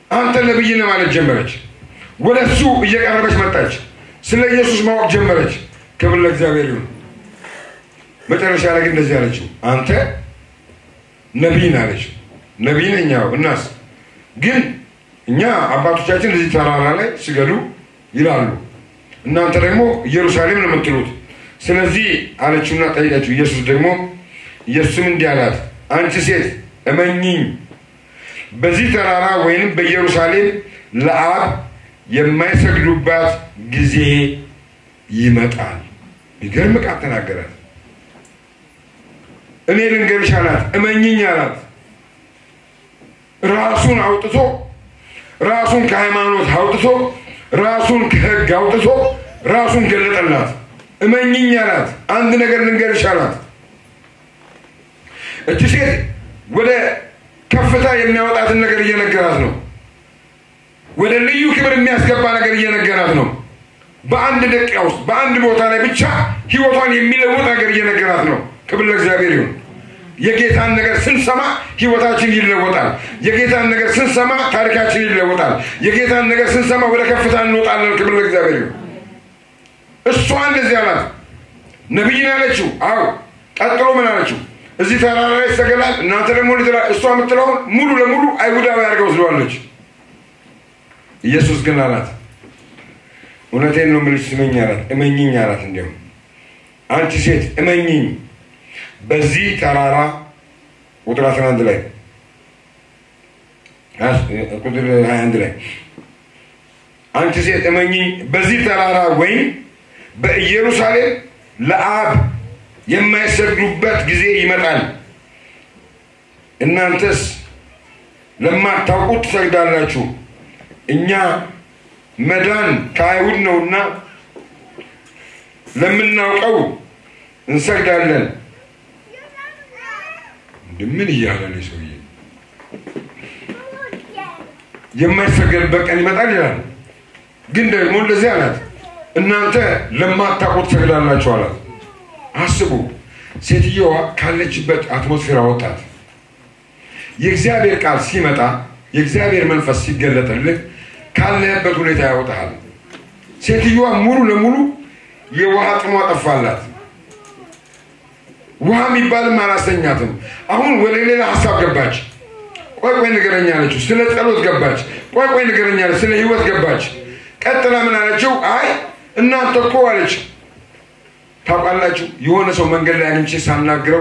አንተ ነብይ ነህ ማለት ጀመረች። ወደ እሱ እየቀረበች መጣች። ስለ ኢየሱስ ማወቅ ጀመረች። ክብር ለእግዚአብሔር ይሁን። መጨረሻ ላይ ግን እንደዚህ አለችው፣ አንተ ነቢይ ነህ አለችው። ነቢይ ነኝ አዎ። እናስ ግን እኛ አባቶቻችን እዚህ ተራራ ላይ ስገዱ ይላሉ፣ እናንተ ደግሞ ኢየሩሳሌም ነው የምትሉት። ስለዚህ አለችውና ጠይቀችው። ኢየሱስ ደግሞ ኢየሱስም እንዲህ አላት፣ አንቺ ሴት እመኚኝ በዚህ ተራራ ወይንም በኢየሩሳሌም ለአብ የማይሰግዱባት ጊዜ ይመጣል። ይገርም ቃል ተናገራት። እኔ ልንገርሽ አላት፣ እመኝኝ አላት። ራሱን አውጥቶ ራሱን ከሃይማኖት አውጥቶ ራሱን ከሕግ አውጥቶ ራሱን ገለጠላት። እመኝኝ አላት። አንድ ነገር ልንገርሽ አላት። እቺ ሴት ወደ ከፍታ የሚያወጣትን ነገር እየነገራት ነው። ወደ ልዩ ክብር የሚያስገባ ነገር እየነገራት ነው። በአንድ ደቂቃ ውስጥ በአንድ ቦታ ላይ ብቻ ህይወቷን የሚለውጥ ነገር እየነገራት ነው። ክብር ለእግዚአብሔር ይሁን። የጌታን ነገር ስንሰማ ህይወታችን ይለወጣል። የጌታን ነገር ስንሰማ ታሪካችን ይለወጣል። የጌታን ነገር ስንሰማ ወደ ከፍታ እንወጣለን። ክብር ለእግዚአብሔር ይሁን። እሷ እንደዚህ አላት። ነቢይን አለችው። አዎ። ቀጥሎ ምን አለችው? እዚህ ተራራ ላይ ይሰገዳል፣ እናንተ ደግሞ እሷ የምትለውን ሙሉ ለሙሉ አይሁዳዊ አድርገው ወስደዋለች። ኢየሱስ ግን አላት፣ እውነቴን ነው የምልሽ፣ ስመኝ አላት፣ እመኝኝ አላት። እንዲያውም አንቺ ሴት እመኝኝ፣ በዚህ ተራራ ቁጥር 11 ላይ ቁጥር 21 ላይ አንቺ ሴት እመኝኝ፣ በዚህ ተራራ ወይም በኢየሩሳሌም ለአብ የማይሰግዱበት ጊዜ ይመጣል። እናንተስ ለማታውቁት ትሰግዳላችሁ። እኛ መዳን ከአይሁድ ነውና ለምናውቀው እንሰግዳለን። ምን እያለ ነው ሰውዬ? የማይሰገድበት ቀን ይመጣል ይላል። ግን ደግሞ እንደዚህ አላት፣ እናንተ ለማታውቁት ትሰግዳላችሁ አላት። አስቡ፣ ሴትየዋ ካለችበት አትሞስፌር አወጣት። የእግዚአብሔር ቃል ሲመጣ የእግዚአብሔር መንፈስ ሲገለጥልህ ካለህበት ሁኔታ ያወጣሃል። ሴትዮዋ ሙሉ ለሙሉ የውሃ ጥሟ ጠፋላት። ውሃ የሚባልም አላስተኛትም። አሁን ወደ ሌላ ሀሳብ ገባች። ቆይ ቆይ ንገረኝ አለችው። ስለ ጸሎት ገባች። ቆይ ቆይ ንገረኝ አለች። ስለ ህይወት ገባች። ቀጥላ ምን አለችው? አይ እናንተ እኮ አለች ታውቃላችሁ የሆነ ሰው መንገድ ላይ አግኝቼ ሳናግረው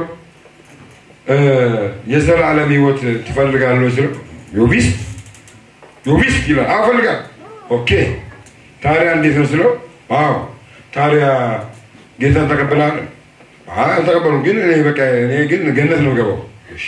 የዘላለም ህይወት ትፈልጋለህ ስለው ዮቢስ ዮቢስ ይላል። አዎ እፈልጋለሁ። ኦኬ ታዲያ እንዴት ነው ስለው፣ አዎ ታዲያ ጌታን ተቀብለሃል? አይ አልተቀበሉም፣ ግን እኔ በቃ እኔ ግን ገነት ነው ገባው። እሺ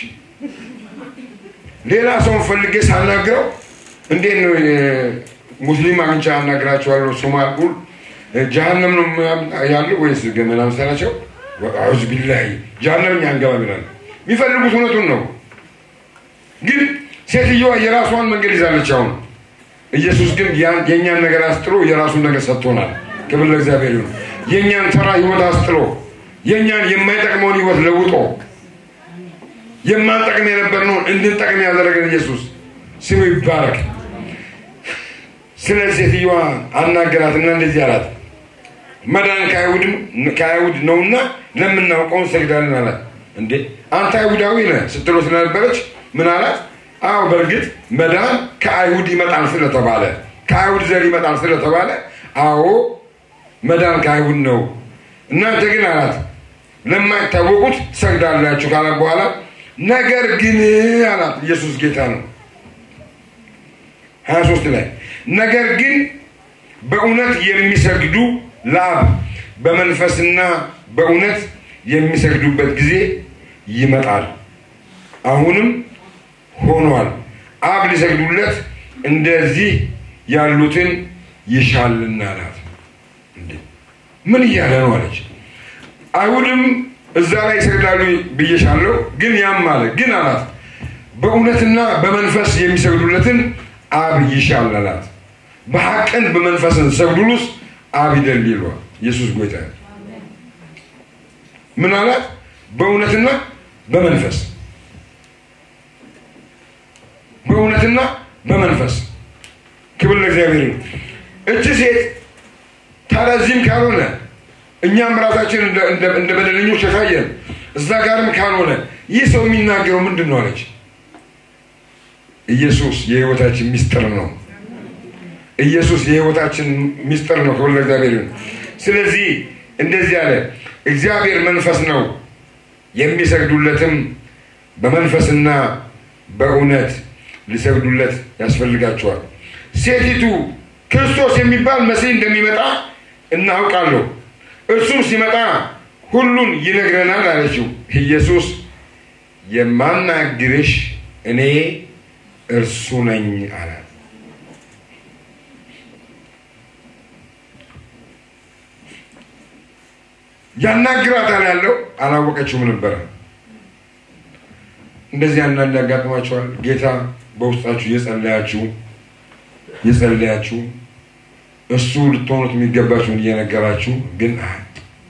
ሌላ ሰውን ፈልጌ ሳናግረው እንዴት ነው ሙስሊም አግኝቼ አናግራቸዋለሁ ሶማል ሁሉ ጀሀነም ነው ያሉ ወይስ ገመና መሰላቸው? አዑዝ ቢላሂ ጀሀነም እኛ አንገባም ይላሉ። የሚፈልጉት እውነቱን ነው። ግን ሴትዮዋ የራሷን መንገድ ይዛለች። አሁን ኢየሱስ ግን የእኛን ነገር አስጥሎ የራሱን ነገር ሰጥቶናል። ክብር ለእግዚአብሔር ይሁን። የእኛን ተራ ህይወት አስጥሎ የእኛን የማይጠቅመውን ህይወት ለውጦ የማንጠቅም የነበርነውን እንድንጠቅም ያደረገን ኢየሱስ ስሙ ይባረክ። ስለ ሴትዮዋ አናገራትና እንደዚህ አላት፣ መዳን ከአይሁድ ነውና ለምናውቀው እንሰግዳለን አላት። እንዴ አንተ አይሁዳዊ ነህ ስትለው ስለነበረች ምን አላት? አዎ በእርግጥ መዳን ከአይሁድ ይመጣል ስለተባለ ከአይሁድ ዘር ይመጣል ስለተባለ አዎ መዳን ከአይሁድ ነው። እናንተ ግን አላት ለማይታወቁት ትሰግዳላችሁ ካላት በኋላ ነገር ግን አላት ኢየሱስ ጌታ ነው። ሀያ ሶስት ላይ ነገር ግን በእውነት የሚሰግዱ ለአብ በመንፈስና በእውነት የሚሰግዱበት ጊዜ ይመጣል፣ አሁንም ሆኗል። አብ ሊሰግዱለት እንደዚህ ያሉትን ይሻልና አላት። ምን እያለ ነው አለች። አይሁድም እዛ ላይ ይሰግዳሉ ብዬሻለሁ፣ ግን ያም አለ ግን አላት በእውነትና በመንፈስ የሚሰግዱለትን አብ ይሻል አላት። በሐቅን በመንፈስን ሰግዱሉስ አብ ይደል ይሏል። ኢየሱስ ጎይታ ምን አላት? በእውነትና በመንፈስ በእውነትና በመንፈስ ክብር ለእግዚአብሔር ይሁን። እቺ ሴት ታዲያ እዚህም ካልሆነ እኛም ራሳችን እንደ- እንደ እንደ በደለኞች የታየን እዛ ጋርም ካልሆነ ይህ ሰው የሚናገረው ምንድን ነው አለች። ኢየሱስ የህይወታችን ሚስጥር ነው። ኢየሱስ የህይወታችን ሚስጥር ነው። ክብር ለእግዚአብሔር ይሁን። ስለዚህ እንደዚህ አለ፣ እግዚአብሔር መንፈስ ነው፣ የሚሰግዱለትም በመንፈስና በእውነት ሊሰግዱለት ያስፈልጋቸዋል። ሴቲቱ ክርስቶስ የሚባል መሲህ እንደሚመጣ እናውቃለሁ፣ እርሱም ሲመጣ ሁሉን ይነግረናል አለችው። ኢየሱስ የማናግርሽ እኔ እርሱ ነኝ አላት። ያናግራታል ያለው አላወቀችውም ነበረ። እንደዚህ አንዳንድ ያጋጥማቸዋል። ጌታ በውስጣችሁ እየጸለያችሁ እየጸለያችሁ እሱ ልትሆኑት የሚገባችሁን እየነገራችሁ ግን አ-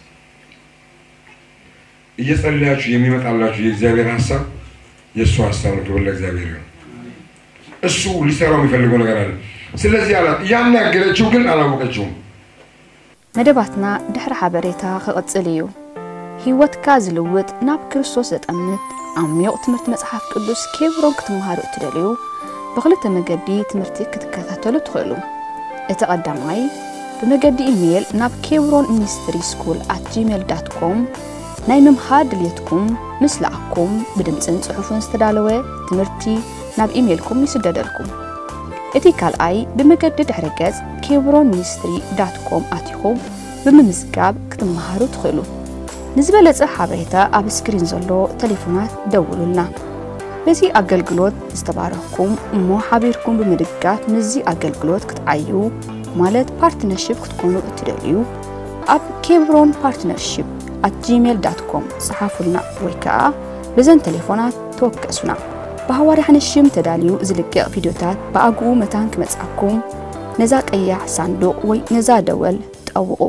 እየጸለያችሁ የሚመጣላችሁ የእግዚአብሔር ሀሳብ የእሱ ሀሳብ ነው። ክብር ለእግዚአብሔር ይሁን። እሱ ሊሰራው የሚፈልገው ነገር አለ። ስለዚህ አላት። ያናገረችው ግን አላወቀችውም። መደባትና ድሕሪ ሓበሬታ ክቕፅል እዩ ህይወትካ ዝልውጥ ናብ ክርስቶስ ዘጠምት ዓሚቕ ትምህርቲ መፅሓፍ ቅዱስ ኬብሮን ክትመሃሩ እትደልዩ ብክልተ መገዲ ትምህርቲ ክትከታተሉ ትኽእሉ እቲ ቀዳማይ ብመገዲ ኢሜይል ናብ ኬብሮን ሚኒስትሪ ስኩል ኣት ጂሜል ዳት ኮም ናይ ምምሃር ድልየትኩም ምስ ለኣኩም ብድምፅን ጽሑፍን ዝተዳለወ ትምህርቲ ናብ ኢሜይልኩም ይስደደልኩም እቲ ካልኣይ ብመገዲ ድሕረ ገጽ ኬብሮን ሚኒስትሪ ዳት ኮም ኣቲኹም ብምምዝጋብ ክትመሃሩ ትኽእሉ ንዝበለጸ ሓበሬታ ኣብ ስክሪን ዘሎ ቴሌፎናት ደውሉልና በዚ ኣገልግሎት ዝተባረኽኩም እሞ ሓቢርኩም ብምድጋፍ ምዚ ኣገልግሎት ክትዓዩ ማለት ፓርትነርሽፕ ክትኮኑ እትደልዩ ኣብ ኬብሮን ፓርትነርሽፕ ኣት ጂሜል ዳት ኮም ጽሓፉልና ወይ ከዓ ብዘን ቴሌፎናት ተወከሱና ብሃዋርያ ሽም ተዳልዩ ዝልቅቕ ቪድዮታት ብኣግኡ መታን ክመጽኣኩም ነዛ ቀያሕ ሳንዱቕ ወይ ነዛ ደወል ጠውቑ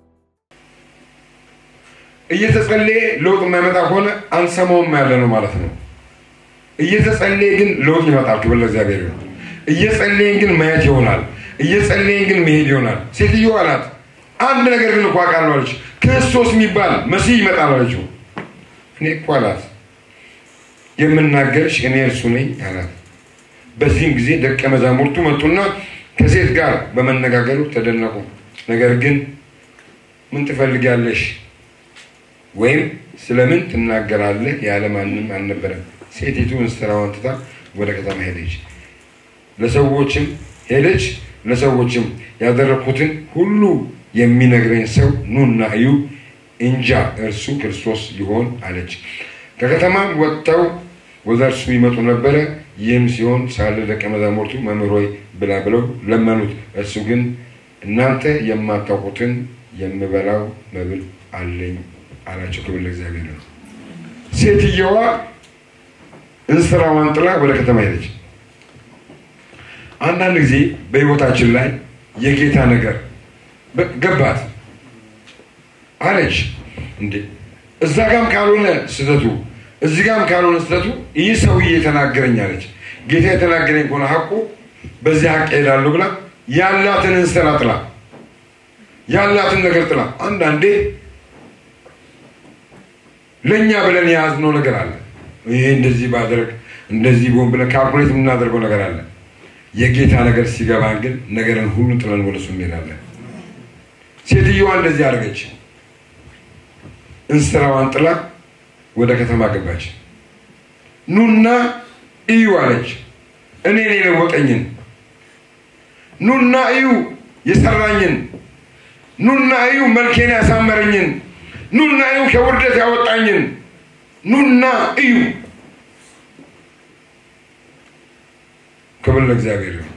እየተጸለየ ለውጥ የማይመጣ ከሆነ አንሰማውም ያለ ነው ማለት ነው። እየተጸለየ ግን ለውጥ ይመጣል። ክብር ለእግዚአብሔር ይሁን። እየጸለየን ግን ማየት ይሆናል። እየጸለየን ግን መሄድ ይሆናል። ሴትዮ አላት አንድ ነገር ግን እኮ አውቃለሁ አለች። ክርስቶስ የሚባል መሲህ ይመጣል አለችው። እኔ እኮ አላት የምናገርሽ እኔ እርሱ ነኝ አላት። በዚህም ጊዜ ደቀ መዛሙርቱ መጡና ከሴት ጋር በመነጋገሩ ተደነቁ። ነገር ግን ምን ትፈልጊያለሽ ወይም ስለምን ትናገራለህ ያለ ማንም አልነበረም። ሴቲቱ እንስራዋን ትታ ወደ ከተማ ሄደች። ለሰዎችም ሄደች ለሰዎችም ያደረግኩትን ሁሉ የሚነግረኝ ሰው ኑና እዩ፣ እንጃ እርሱ ክርስቶስ ይሆን አለች። ከከተማም ወጥተው ወደ እርሱ ይመጡ ነበረ። ይህም ሲሆን ሳለ ደቀ መዛሙርቱ መምህር ሆይ ብላ ብለው ለመኑት። እርሱ ግን እናንተ የማታውቁትን የምበላው መብል አለኝ አላቸው። ክብር ለእግዚአብሔር ነው። ሴትየዋ እንስራዋን ጥላ ወደ ከተማ ሄደች። አንዳንድ ጊዜ በህይወታችን ላይ የጌታ ነገር በ- ገባት አለች። እንዴ እዛ ጋም ካልሆነ ስህተቱ እዚህ ጋም ካልሆነ ስህተቱ ይህ ሰውዬ የተናገረኝ አለች። ጌታ የተናገረኝ ከሆነ ሀቁ በዚህ ሀቅ ሄዳለሁ ብላ ያላትን እንስራ ጥላ ያላትን ነገር ጥላ አንዳንዴ ለእኛ ብለን የያዝነው ነገር አለ። ይሄ እንደዚህ ባደረግ እንደዚህ ቢሆን ብለን ካልኩሌት የምናደርገው ነገር አለ። የጌታ ነገር ሲገባን ግን ነገርን ሁሉ ጥለን ወደ እሱ እንሄዳለን። ሴትዮዋ እንደዚህ አደረገች። እንስራዋን ጥላ ወደ ከተማ ገባች። ኑና እዩ አለች። እኔን የለወጠኝን ኑና እዩ የሰራኝን ኑና እዩ መልኬን ያሳመረኝን ኑና እዩ ከውርደት ያወጣኝን ኑና እዩ። ክብር ለእግዚአብሔር ይሁን።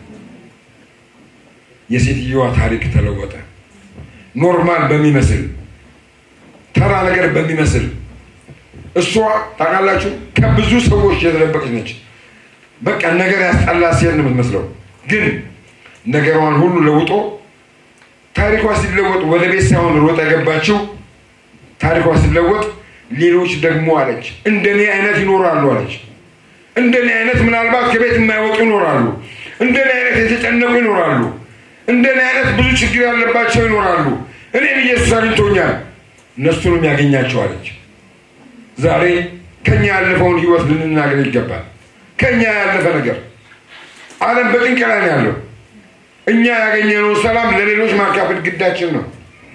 የሴትዮዋ ታሪክ ተለወጠ። ኖርማል በሚመስል ተራ ነገር በሚመስል እሷ ታውቃላችሁ ከብዙ ሰዎች የተደበቀች ነች። በቃ ነገር ያስጠላ ሴት ነው የምትመስለው። ግን ነገሯን ሁሉ ለውጦ ታሪኳ ሲለወጥ ወደ ቤት ሳይሆን ሮጣ የገባችው ታሪኳ ሲለወጥ ሌሎች ደግሞ አለች እንደኔ አይነት ይኖራሉ አለች። እንደኔ አይነት ምናልባት ከቤት የማይወጡ ይኖራሉ። እንደኔ አይነት የተጨነቁ ይኖራሉ። እንደኔ አይነት ብዙ ችግር ያለባቸው ይኖራሉ። እኔም ኢየሱስ አግኝቶኛል፣ እነሱንም ያገኛቸዋለች። ዛሬ ከኛ ያለፈውን ህይወት ልንናገር ይገባል። ከኛ ያለፈ ነገር ዓለም በጭንቅ ላይ ነው ያለው። እኛ ያገኘነውን ሰላም ለሌሎች ማካፈል ግዳችን ነው።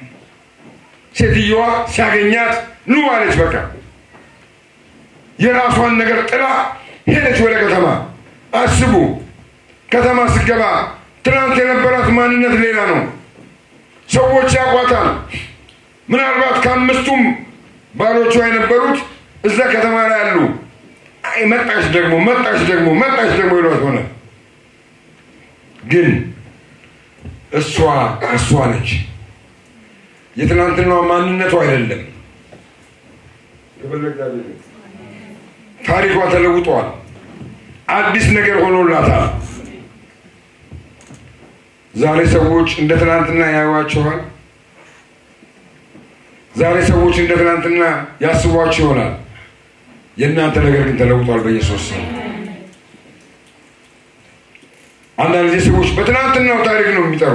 ሴትየዋ ሲያገኛት ኑ አለች። በቃ የራሷን ነገር ጥላ ሄደች ወደ ከተማ። አስቡ፣ ከተማ ስገባ ትናንት የነበራት ማንነት ሌላ ነው። ሰዎች ያቋታል። ምናልባት ከአምስቱም ባሎቿ የነበሩት እዛ ከተማ ላይ አሉ። አይ መጣች ደግሞ መጣች ደግሞ መጣች ደግሞ ይሏት ሆነ። ግን እሷ እሷ ነች። የትናንትናዋ ማንነቱ አይደለም። ታሪኳ ተለውጧል። አዲስ ነገር ሆኖላታል። ዛሬ ሰዎች እንደ ትናንትና ያዩዋችኋል። ዛሬ ሰዎች እንደ ትናንትና ያስቧችሁ ይሆናል። የእናንተ ነገር ግን ተለውጧል በኢየሱስ ስም። አንዳንድ ጊዜ ሰዎች በትናንትናው ታሪክ ነው የሚጠሩ።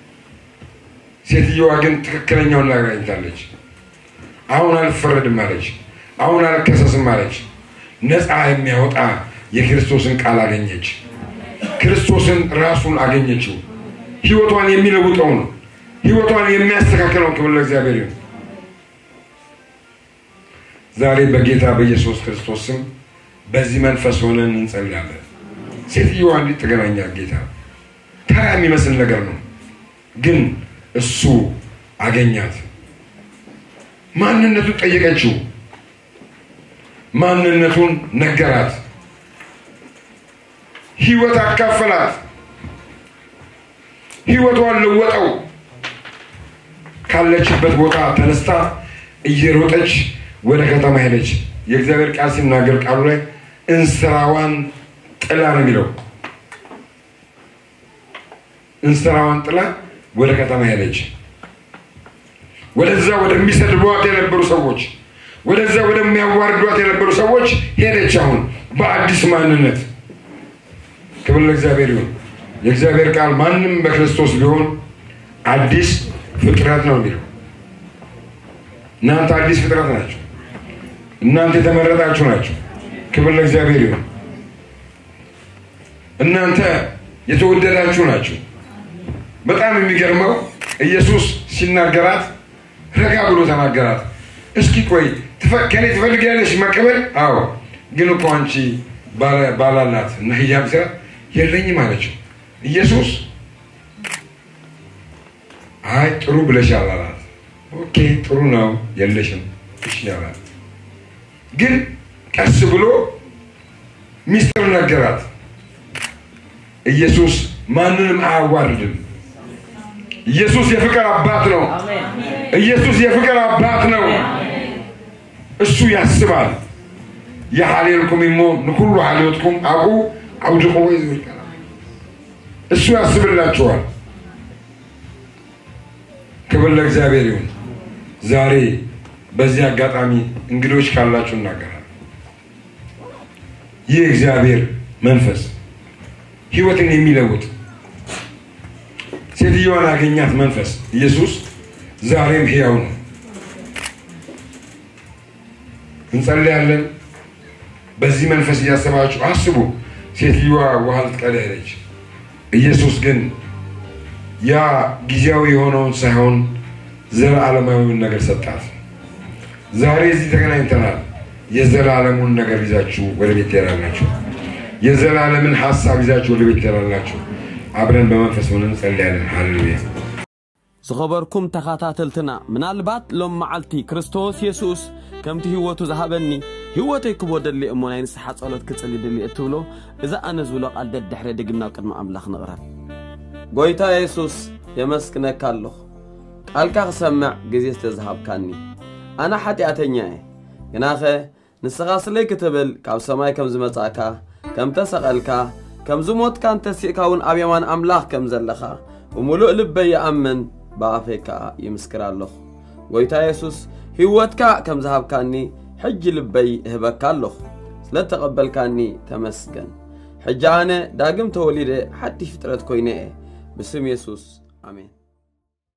ሴትየዋ ግን ትክክለኛውን ነገር አግኝታለች። አሁን አልፈረድም አለች። አሁን አልከሰስም አለች። ነፃ የሚያወጣ የክርስቶስን ቃል አገኘች። ክርስቶስን ራሱን አገኘችው። ህይወቷን የሚለውጠውን ህይወቷን የሚያስተካክለውን ክብር ለእግዚአብሔር ይሁን። ዛሬ በጌታ በኢየሱስ ክርስቶስ ስም በዚህ መንፈስ ሆነን እንጸልያለን። ሴትዮዋ እንዴት ተገናኛት? ጌታ ተራ የሚመስል ነገር ነው፣ ግን እሱ አገኛት። ማንነቱን ጠየቀችው። ማንነቱን ነገራት። ህይወት አካፈላት። ህይወቷን ለወጠው። ካለችበት ቦታ ተነስታ እየሮጠች ወደ ከተማ ሄደች። የእግዚአብሔር ቃል ሲናገር ቃሉ ላይ እንስራዋን ጥላ ነው የሚለው። እንስራዋን ጥላ ወደ ከተማ ሄደች። ወደዛ ወደሚሰድቧት የነበሩ ሰዎች፣ ወደዛ ወደሚያዋርዷት የነበሩ ሰዎች ሄደች። አሁን በአዲስ ማንነት ክብር ለእግዚአብሔር ይሁን። የእግዚአብሔር ቃል ማንም በክርስቶስ ቢሆን አዲስ ፍጥረት ነው የሚለው። እናንተ አዲስ ፍጥረት ናቸው። እናንተ የተመረጣችሁ ናቸው። ክብር ለእግዚአብሔር ይሁን። እናንተ የተወደዳችሁ ናችሁ። በጣም የሚገርመው ኢየሱስ ሲናገራት ረጋ ብሎ ተናገራት። እስኪ ቆይ ከኔ ትፈልጊያለሽ መቀበል? አዎ፣ ግን እኮ አንቺ ባላላት እና ሂጃብ ስራ የለኝም አለችው። ኢየሱስ አይ ጥሩ ብለሻል አላት። ኦኬ ጥሩ ነው የለሽም፣ እሺ አላት። ግን ቀስ ብሎ ሚስጥር ነገራት። ኢየሱስ ማንንም አያዋርድም። ኢየሱስ የፍቅር አባት ነው። ኢየሱስ የፍቅር አባት ነው። እሱ ያስባል። የሐሌልኩም ሞ ንኩሉ ሐሌትኩም አቁ አውድቁ ወይ ዝብል እሱ ያስብላችኋል። ክብር ለእግዚአብሔር ይሁን። ዛሬ በዚህ አጋጣሚ እንግዶች ካላችሁ እናገራል። ይህ እግዚአብሔር መንፈስ ህይወትን የሚለውጥ ሴትዮዋን ያገኛት መንፈስ ኢየሱስ ዛሬም ሕያው ነው። እንጸልያለን። በዚህ መንፈስ እያሰባችሁ አስቡ። ሴትዮዋ ውሃ ልትቀዳ ሄደች። ኢየሱስ ግን ያ ጊዜያዊ የሆነውን ሳይሆን ዘላለማዊውን ነገር ሰጣት። ዛሬ እዚህ ተገናኝተናል። የዘላለሙን ነገር ይዛችሁ ወደ ቤት ትሄዳላችሁ። የዘላለምን ሀሳብ ይዛችሁ ወደ ቤት ትሄዳላችሁ። አብረን በመንፈስ ሆነን እንጸልያለን። ሃሌሉያ። ዝኸበርኩም ተኸታተልትና ምናልባት ሎም መዓልቲ ክርስቶስ የሱስ ከምቲ ህይወቱ ዝሃበኒ ህይወተይ ክቦ ደሊ እሞ ናይ ንስሓ ጸሎት ክጽሊ ድሊ እትብሎ እዛ ኣነ ዝብሎ ቓል ደድሕሪ ድግምናብ ቅድሚ ኣምላኽ ንቕረብ ጐይታ የሱስ የመስክነካ ኣለኹ ቃልካ ክሰምዕ ግዜ ስለ ዝሃብካኒ ኣነ ሓጢኣተኛ እየ ግናኸ ንስኻ ስለይ ክትብል ካብ ሰማይ ከም ዝመጻእካ ከም ተሰቐልካ ከም ዝሞትካን ተሲእካ እውን ኣብ የማን ኣምላኽ ከም ዘለኻ ብምሉእ ልበይ ይኣምን ብኣፈይ ከዓ ይምስክር ኣለኹ ጐይታ የሱስ ህይወትካ ከም ዝሃብካኒ ሕጂ ልበይ እህበካ ኣለኹ ስለ ተቐበልካኒ ተመስገን ሕጂ ኣነ ዳግም ተወሊደ ሓድሽ ፍጥረት ኮይነ እየ ብስም የሱስ ኣሜን